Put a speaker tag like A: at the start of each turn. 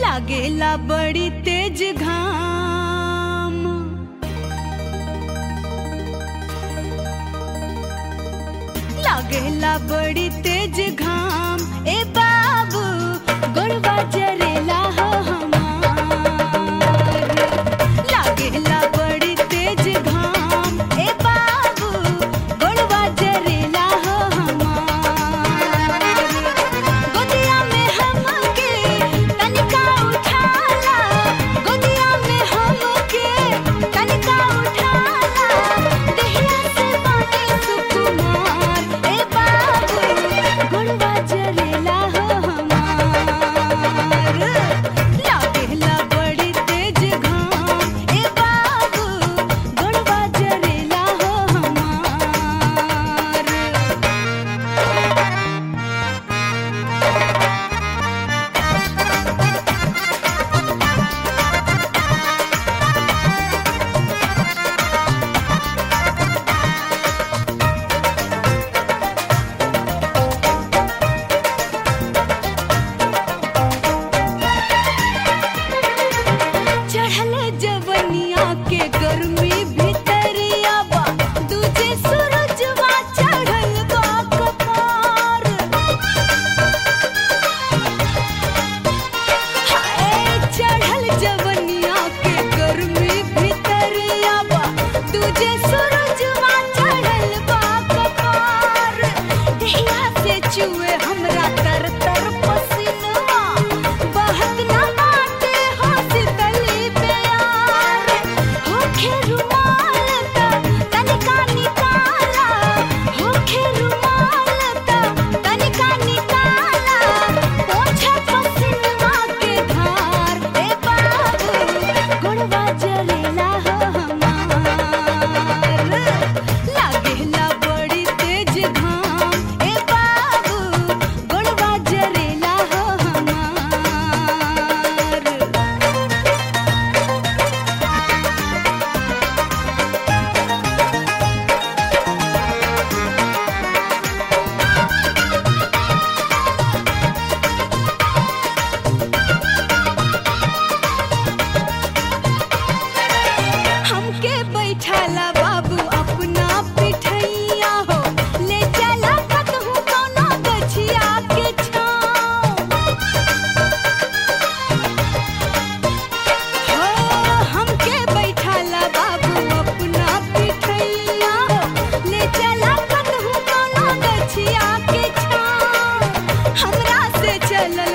A: लागेला बड़ी तेज घाम लागेला बड़ी तेज घाम ए बाबू गोड़वा जरेला हो हमार लागेला बड़ी तेज घाम ए बाबू गोड़वा जरेला हो हमार गोदिया में हमके तनिका उठाला गोदिया में हमके तनिका उठाला देहिया से बाटे सुकुमार ए बाबू गोड़वा जरेला हो हमार लागेला बड़ी तेज घाम ए बाबू गोड़वा जरेला हो हमार चढ़ले जवनिया के गर्मी भीतरिया बा दूजे सूरजवा चढ़ल बा कपार हाय चढ़ल जवनिया के गर्मी भीतरिया बा दूजे सूरजवा चढ़ल बा कपार देहिया से चुए हमरा तर तर पसीनवा बहत ना बाटे हॉस्पिटली प्यार होखे रुमाल ता तनिका निकाला होखे रुमाल ता तनिका निकाला पोछा पसीनवा के धार ए बाबू गोड़वा जरेला हो हमार लागेला बड़ी तेज घाम ए बाबू गोड़वा जरेला हो हमार हमके बैठाला बाबू अपना पिठैया हो ले चला कतहु कोनो गछिया के छाँव हो हमके बैठाला बाबू अपना पिठैया हो ले चला कतहु कोनो गछिया के छाँव हमरा से चलल